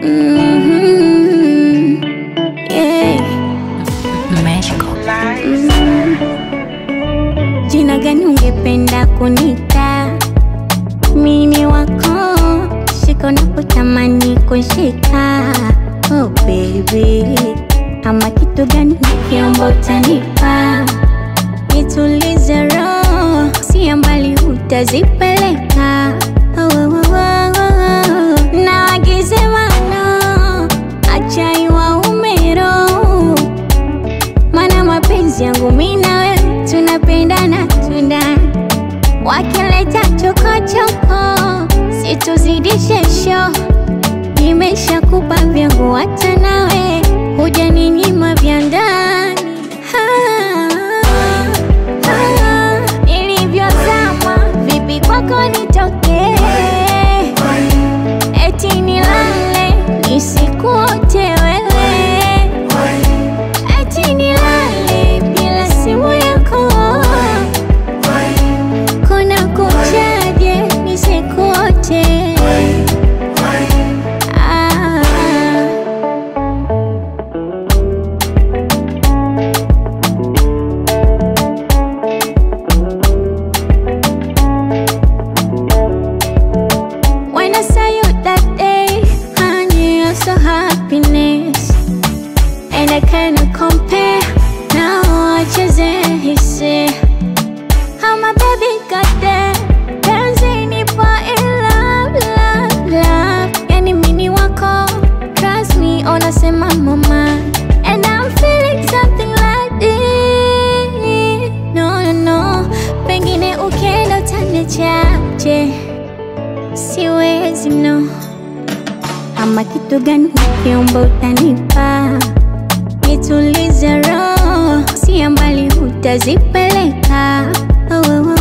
Mhm. Yeah. Magical. Jina gani ungependa kunita? Mini wako shika unapotamani kushika. Oh baby, ama kitu gani nikiomba utanipa? Nitulize roho, si mbali utazipeleka. Oh, oh, oh, oh, oh. Na wagize mano, acha iwaume roho mana mapenzi yangu mi na wewe tunapendana tunda wakileta chokochoko situzidishe sho nimeshakupa vyangu hata nawe huja ninyima vya ndani Ah, ah, nilivyozama vipi kwako nitokee eti nilale nisikuote wewe eti nilale bila simu yako kuna kuchaje nisikuote ah. When I saw you that day, I knew you're so happiness And I cannot compare Now I just hisi How my baby got there Dancing nipo in love, love, love Yani mini wako Trust me, unasema mama And I'm feeling something like this No, no, no Pengine ukienda utaniachaje Siwezi no ama kitu gani ukiomba utanipa, nitulize roho, si mbali utazipeleka. Oh, oh,